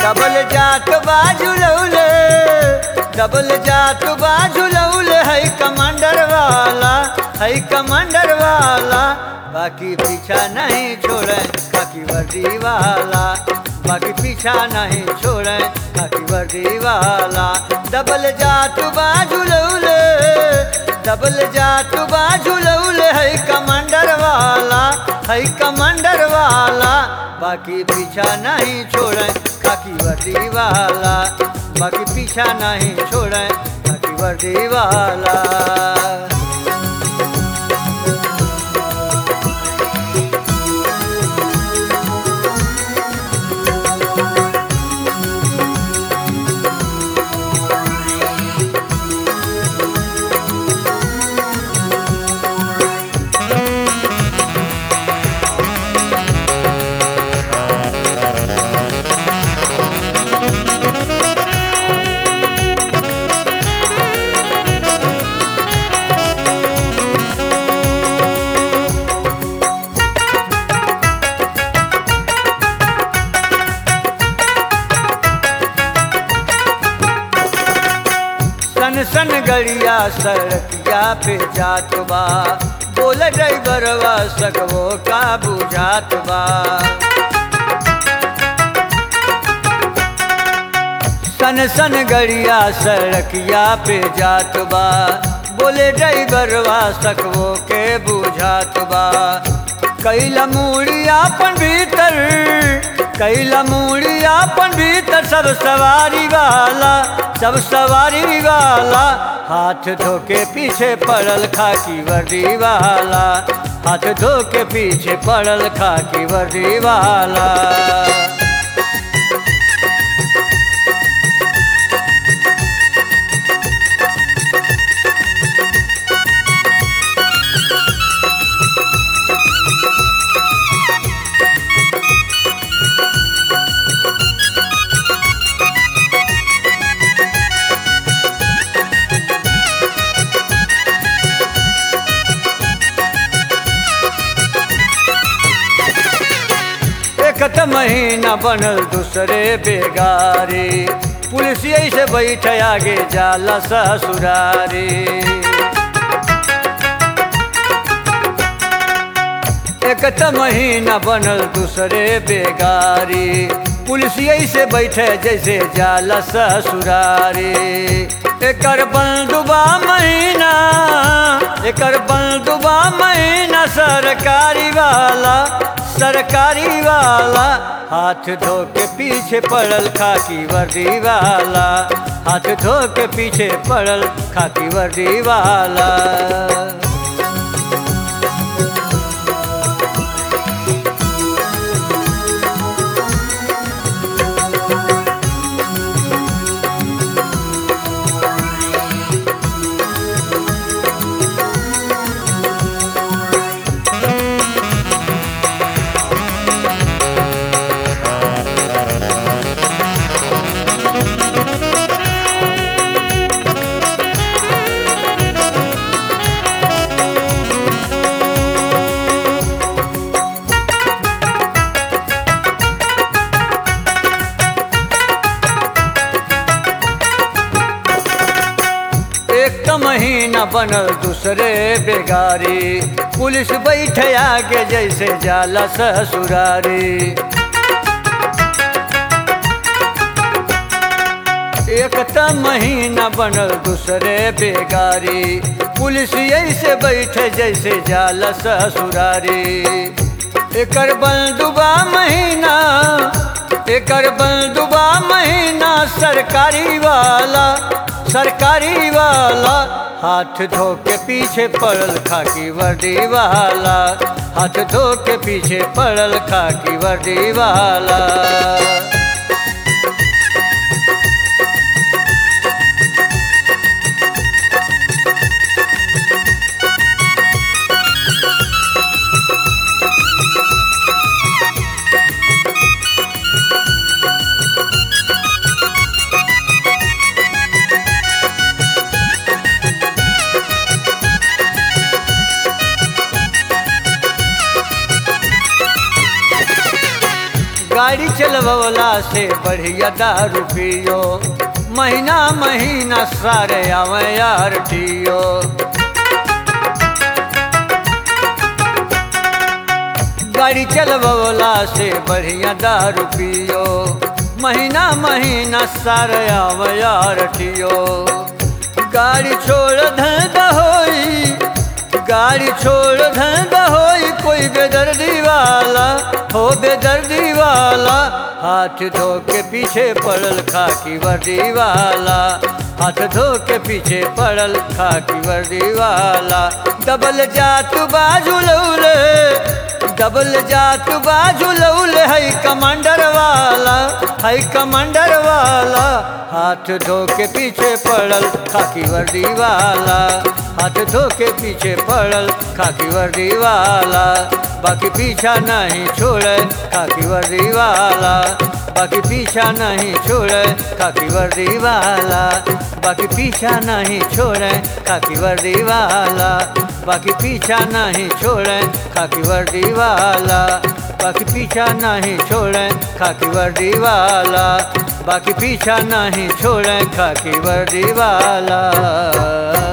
double जात बाजू लौले double जात बाजू लौले है कमांडर वाला है कमांडर वाला बाकी पीछा नहीं छोड़े खाकी वर्दी वाला बाकी पीछा नहीं छोड़े खाकी वर्दी वाला डबल जात बाजू लौले डबल जात बाजू लौले है कमांडर वाला है कमांडर वाला बाकी पीछा नहीं छोड़े खाकी वर्दी वाला बाकी पीछा नहीं छोड़े खाकी वर्दी वाला सन सन गड़िया सड़किया पे जात बा बोल ड्राइवरवा सकवो का बुझात बा सन सन गड़िया सड़किया पे जात बा बोले ड्राइवरवा सकवो के बुझात बा कैला मूड़िया अपन भीतर कैला मूड़िया अपन भीतर सब सवारी वाला सब सवारी वाला हाथ धो के पीछे पड़ल खाकी वर्दी वाला हाथ धो के पीछे पड़ल खाकी वर्दी वाला एक त महीना बनल दूसरे बेगारी पुलिस से बैठ आगे जाला ससुरारी एक त महीना बनल दूसरे बेगारी पुलिस से बैठे जैसे जाला ससुरारी एकर बंदुबा महीना एकर बंदुबा महीना सरकारी वाला सरकारी वाला हाथ धो के पीछे पड़ल खाकी वर्दी वाला हाथ धो के पीछे पड़ल खाकी वर्दी वाला एक त महीना बनल दूसरे बेगारी पुलिस बैठे आगे जैसे जाला ससुरारी एक त महीना बनल दूसरे बेगारी पुलिस ऐसे बैठे जैसे जाला ससुरारी एकर बंदुबा महीना एकर बंदुबा महीना सरकारी वाला सरकारी वाला हाथ धो के पीछे पड़ल खाकी वर्दी वाला हाथ धो के पीछे पड़ल खाकी वर्दी वाला गाड़ी चलवला से बढ़िया दारू पियो महीना महीना सारे आवे यार टियो गाड़ी चलवला से बढ़िया दारू पियो महीना महीना सारे आवे यार टियो गाड़ी छोड़ धंधा होई गाड़ी छोड़ धंधा होई कोई बेदर्दी वाला हो बेदर्दी वाला हाथ धो के पीछे पड़ल खाकी वर्दी वाला हाथ धो के पीछे पड़ल खाकी वर्दी वाला डबल जात बाजू लौले डबल जात बाजू लौले है कमांडर वाला है कमांडर वाला हाथ धो के पीछे पड़ल खाकी वर्दी वाला हाथ धो के पीछे पड़ल खाकी वर्दी वाला बाकी पीछा नहीं छोड़े खाकी वर्दी वाला बाकी पीछा नहीं छोड़े खाकी वर्दी वाला बाकी पीछा नहीं छोड़े खाकी वर्दी वाला बाकी पीछा नहीं छोड़े खाकी वर्दी वाला बाकी पीछा नहीं छोड़े खाकी वर्दी वाला बाकी पीछा नहीं छोड़े खाकी वर्दी वाला